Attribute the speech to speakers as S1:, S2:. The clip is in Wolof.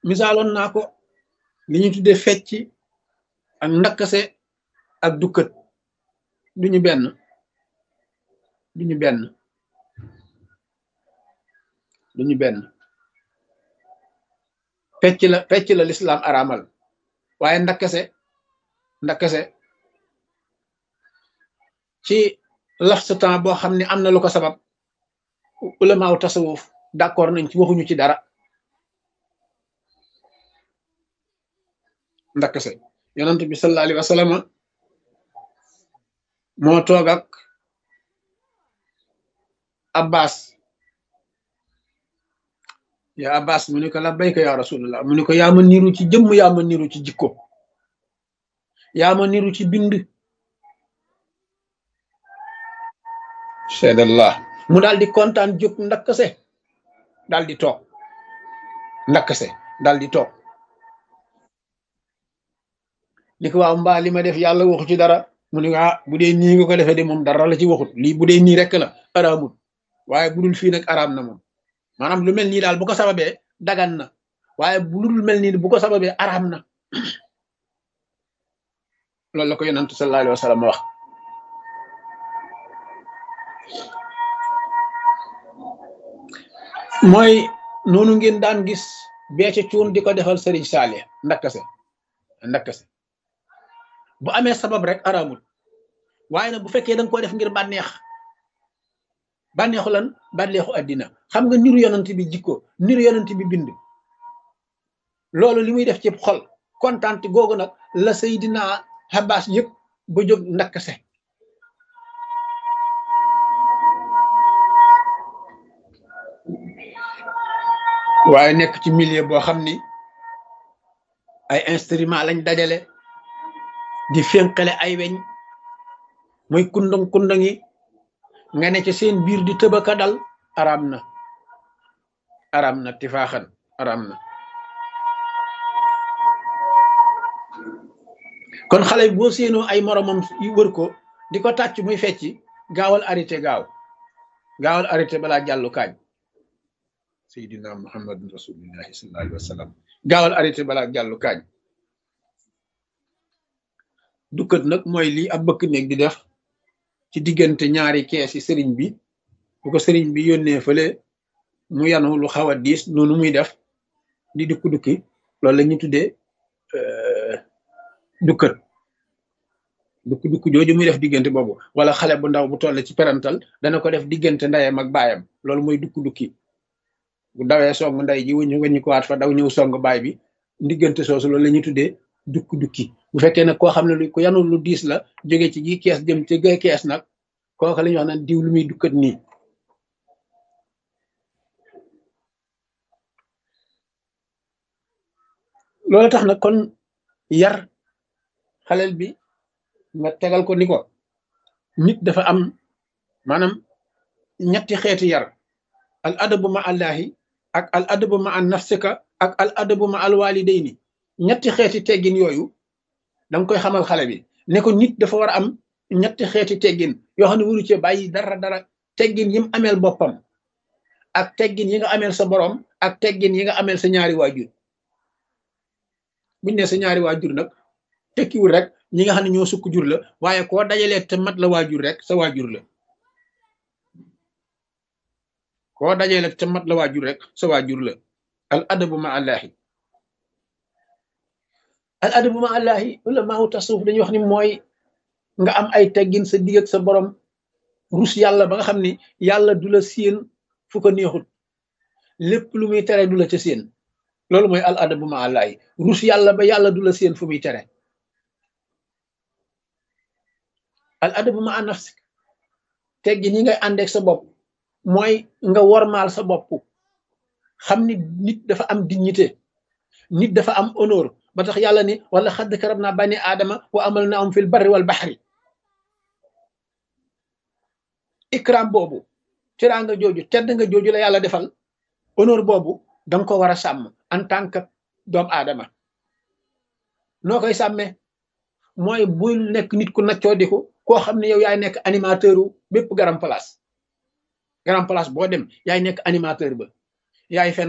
S1: misaaloon naa ko li ñu tuddee fecc ak ndakkase ak dukkat duñu benn duñu benn duñu benn fecc la fecc la lislaam araamal waaye ndakkase ndakkase ci laps temps boo xam ne am na lu ko sabab ulamaaw tasawuf d'accord nañ ci waxuñu ci dara ndakkase yonent bi sallallahu alayhi wa sallam moo toog ak abbas ya abbas mu ne ko labbayka ya rasulullah mu ne ko yaa ma niru ci jëmm yaa ma niru ci jikko yaa ma niru ci bind seedallah mu daal di kontaan jóg ndakkase daal di toog ndakkase daal di toog ni ko waaw mbaa li ma def yàlla waxu ci dara mu ne ah bu dee nii nga ko defee de moom dara la ci waxut lii bu dee nii rek la araamut waaye bu dul fii nag araam na moom maanaam lu mel nii daal bu ko sababee dagan na waaye bu dul mel nii bu ko sababee araam na loolu la ko yonantu sallallahu alayhi wa sallam wax mooy noonu ngeen daan gis beece cuun di ko defal sëriñ saale ndakkase ndakkase bu amee sabab rek araamul waaye nag bu fekkee da nga ko def ngir bànneex bànneexu lan bànneexu àddina xam nga niru yonent bi jikko niru yonent bi bind loolu li muy def ci xol kontaan googu nag la Seydina Abbas yëpp ba jóg ndakkase waaye nekk ci milieu boo xam ni ay instrument lañ dajale di fénqale ay weñ muy kundang kundang yi nga ne ci seen biir di tëbaka dal araam na araam na tifaaxan araam na kon xale bi boo séenoo ay moromam yu wër ko di ko tàcc muy fecci gaawal arrêté gaaw gaawal arrêté balaa jàllu kaañ seydina muhammadun rasulillahi sallallahu alayhi wa sallam gaawal arrêté balaa jàllu kaañ dukkat nag mooy lii ab bëkk néeg di def ci diggante ñaari kees yi sëriñ bi bu ko sëriñ bi yónnee fële mu yanu lu xaw a diis noonu muy def di dukki dukki loolu la ñuy tuddee dukkat dukki dukki jooju muy def diggante boobu wala xale bu ndaw bu toll ci perantal dana ko def diggante ndeyam ak baayam loolu mooy dukki dukki bu dawee song ndey ji wuñu weñu ko waat fa daw ñëw song baay bi diggante soosu loolu la ñuy tuddee dukki dukki bu fekkee nag koo xam ne lu ku yanu lu diis la jóge ci gi kees jëm ci gay kees nag kooka la ñuy wax naan diw lu muy dukkat nii loolu tax nag kon yar xalel bi nga tegal ko ni ko nit dafa am maanaam ñetti xeeti yar al adabu ma allahi ak al adabu ma an nafsika ak al adabu ma al walidayni ñetti xeeti teggin yooyu danga koy xamal xale bi ne ko nit dafa war a am ñetti xeeti teggin yoo xam ne waru cee bàyyi dara dara teggin yi mu ameel boppam ak teggin yi nga ameel sa borom ak teggin yi nga ameel sa ñaari waajur buñ ne sa ñaari waajur nag tekkiwul rek ñi nga xam ne ñoo sukk jur la waaye koo dajalee te mat la waajur rek sa waajur la koo dajalee te mat la waajur rek sa waajur la al adabu ma allahi al adabu ma allahi ulamaaw tasawuf dañuy wax ni mooy nga am ay teggin sa digg ak sa borom rus yàlla ba nga xam ni yàlla du la séen fu ko neexut lépp lu muy tere du la ca séen loolu mooy al adabu ma allahi rus yàlla ba yàlla du la séen fu muy tere al adabu ma nafsik teggin yi ngay àndeek sa bopp mooy nga wormaal sa bopp xam ni nit dafa am dignité nit dafa am honneur ba tax yàlla ni wala xadd karab naa bani aadama wa amal na am fil barri wal baxri ikram boobu teraanga jooju tedd nga jooju la yàlla defal honneur boobu danga ko war a sàmm en tant que doomu aadama noo koy sàmmee mooy bul nekk nit ku naccoo diku koo xam ne yow yaay nekk animateur u bépp garam place garam place boo dem yaay nekk animateur ba yaay fen